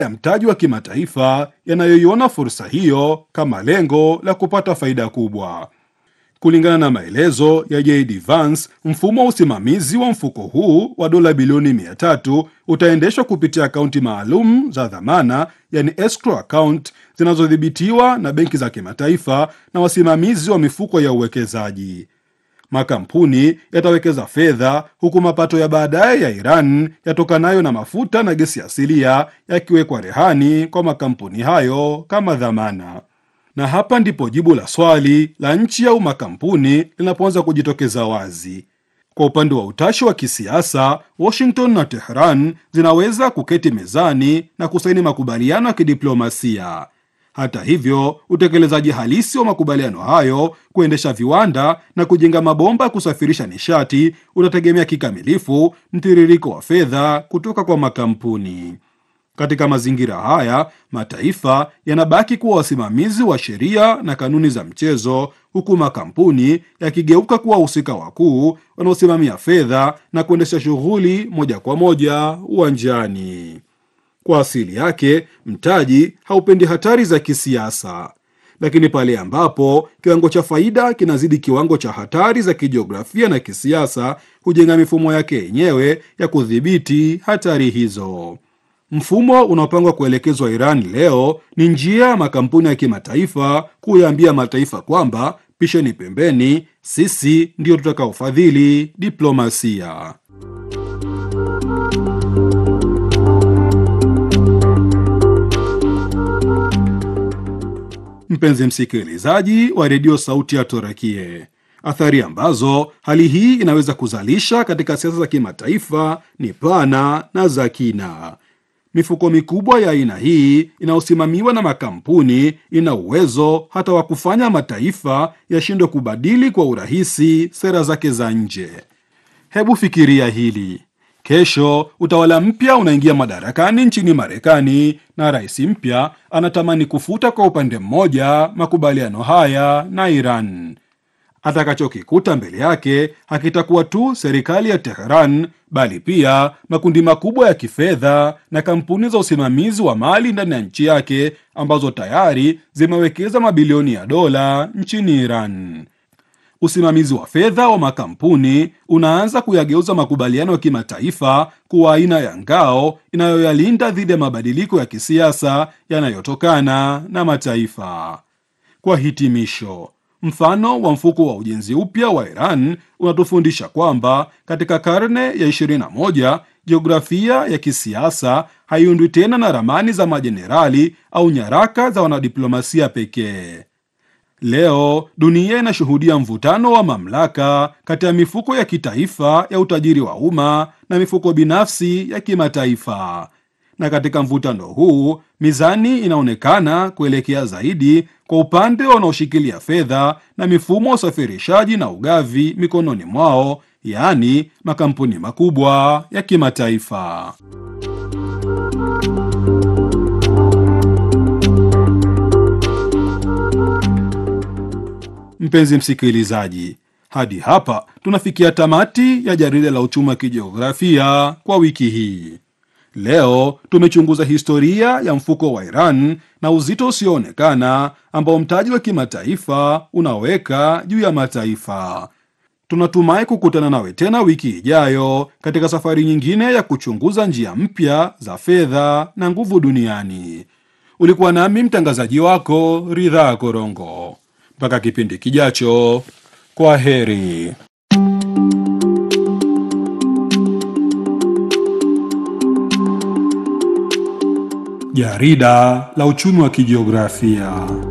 ya mtaji wa kimataifa yanayoiona fursa hiyo kama lengo la kupata faida kubwa. Kulingana na maelezo ya JD Vance, mfumo wa usimamizi wa mfuko huu wa dola bilioni 300 utaendeshwa kupitia akaunti maalum za dhamana, yani escrow account zinazodhibitiwa na benki za kimataifa na wasimamizi wa mifuko ya uwekezaji. Makampuni yatawekeza fedha huku mapato ya baadaye ya Iran yatokanayo na mafuta na gesi asilia yakiwekwa rehani kwa makampuni hayo kama dhamana. Na hapa ndipo jibu la swali la nchi au makampuni linapoanza kujitokeza wazi. Kwa upande wa utashi wa kisiasa, Washington na Tehran zinaweza kuketi mezani na kusaini makubaliano ya kidiplomasia. Hata hivyo, utekelezaji halisi wa makubaliano hayo, kuendesha viwanda na kujenga mabomba ya kusafirisha nishati, utategemea kikamilifu mtiririko wa fedha kutoka kwa makampuni. Katika mazingira haya, mataifa yanabaki kuwa wasimamizi wa sheria na kanuni za mchezo, huku makampuni yakigeuka kuwa wahusika wakuu wanaosimamia fedha na kuendesha shughuli moja kwa moja uwanjani. Kwa asili yake, mtaji haupendi hatari za kisiasa, lakini pale ambapo kiwango cha faida kinazidi kiwango cha hatari za kijiografia na kisiasa, hujenga mifumo yake yenyewe ya kudhibiti hatari hizo. Mfumo unaopangwa kuelekezwa Iran leo ni njia ya makampuni ya kimataifa kuyaambia mataifa kwamba pisheni pembeni, sisi ndio tutakaofadhili diplomasia. Mpenzi msikilizaji wa redio Sauti ya Torakie, athari ambazo hali hii inaweza kuzalisha katika siasa za kimataifa ni pana na za kina. Mifuko mikubwa ya aina hii inayosimamiwa na makampuni ina uwezo hata wa kufanya mataifa yashindwe kubadili kwa urahisi sera zake za nje. Hebu fikiria hili: kesho utawala mpya unaingia madarakani nchini Marekani na rais mpya anatamani kufuta kwa upande mmoja makubaliano haya na Iran. Atakachokikuta mbele yake hakitakuwa tu serikali ya Teheran bali pia makundi makubwa ya kifedha na kampuni za usimamizi wa mali ndani ya nchi yake ambazo tayari zimewekeza mabilioni ya dola nchini Iran. Usimamizi wa fedha wa makampuni unaanza kuyageuza makubaliano ya kimataifa kuwa aina ya ngao inayoyalinda dhidi ya mabadiliko ya kisiasa yanayotokana na mataifa. Kwa hitimisho, Mfano wa mfuko wa ujenzi upya wa Iran unatufundisha kwamba katika karne ya 21 jiografia ya kisiasa haiundwi tena na ramani za majenerali au nyaraka za wanadiplomasia pekee. Leo dunia inashuhudia mvutano wa mamlaka kati ya mifuko ya kitaifa ya utajiri wa umma na mifuko binafsi ya kimataifa na katika mvutano huu mizani inaonekana kuelekea zaidi kwa upande wanaoshikilia fedha na mifumo ya usafirishaji na ugavi mikononi mwao, yaani makampuni makubwa ya kimataifa. Mpenzi msikilizaji, hadi hapa tunafikia tamati ya jarida la uchumi wa kijiografia kwa wiki hii. Leo tumechunguza historia ya mfuko wa Iran na uzito usioonekana ambao mtaji wa kimataifa unaweka juu ya mataifa. Tunatumai kukutana nawe tena wiki ijayo katika safari nyingine ya kuchunguza njia mpya za fedha na nguvu duniani. Ulikuwa nami mtangazaji wako Ridhaa Korongo. Mpaka kipindi kijacho, kwa heri. Jarida la uchumi wa kijiografia.